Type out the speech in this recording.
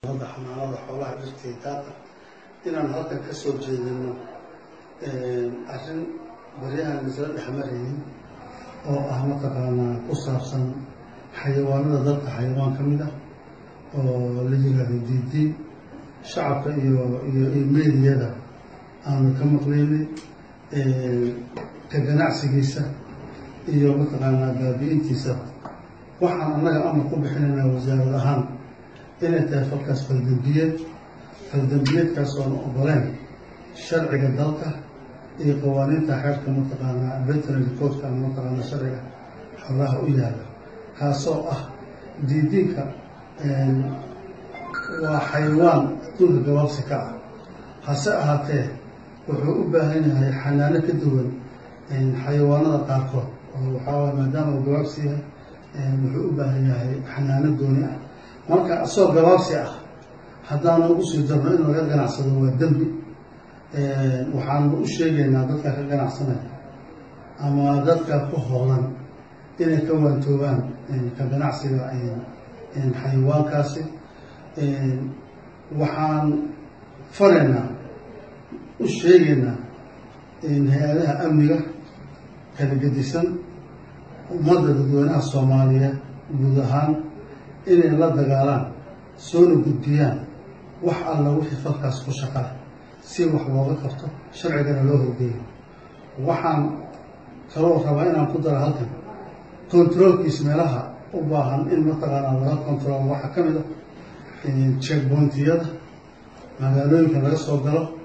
hadda xanaanada xoolaha dhirtay daaqa inaan halkan ka soo jeedino arrin baryahan isla dhexmaraynin oo ah mataqaanaa ku saabsan xayawaanada dalka xayawaan ka mid ah oo la yiraahdo diidiin shacabka iyo iyo iyo meediyada aanu ka maqlaynay ka ganacsigiisa iyo mataqaanaa baabi-intiisa waxaan annaga amar ku bixinaynaa wasaarad ahaan inay tahay falkaas faldambiyeed faldambiyeedkaas oon ogoleen sharciga dalka iyo qawaaniinta xeerka mataqaanaa veterinary codeka ama mataqaanaa sharciga xoolaha u yaala kaasoo ah diidiinka waa xayawaan adduunka gabaabsi ka ah hase ahaatee wuxuu u baahan yahay xanaano ka duwan xayawaanada qaarkood oo waxaa waay maadaama uu gabaabsi yahay wuxuu u baahan yahay xanaano gooni ah marka asoo gabaabsi ah haddaanu ugu sii darno in laga ganacsado waa dembi waxaanu u sheegaynaa dadka ka ganacsanaya ama dadka ku hoolan inay ka waantoobaan ka ganacsiga xayawaankaasi waxaan faraynaa u sheegaynaa hay-adaha amniga kala gedisan ummadda dadweynaha soomaaliyeed guud ahaan inay la dagaalaan soona gudbiyaan wax alla wixii falkaas ku shaqala si wax looga qabto sharcigana loo horgeeyo waxaan kaloo rabaa inaan ku daro halkan controolkiis meelaha u baahan in mataqaanaa laga control waxaa ka mid ah checkpointiyada magaalooyinka laga soo galo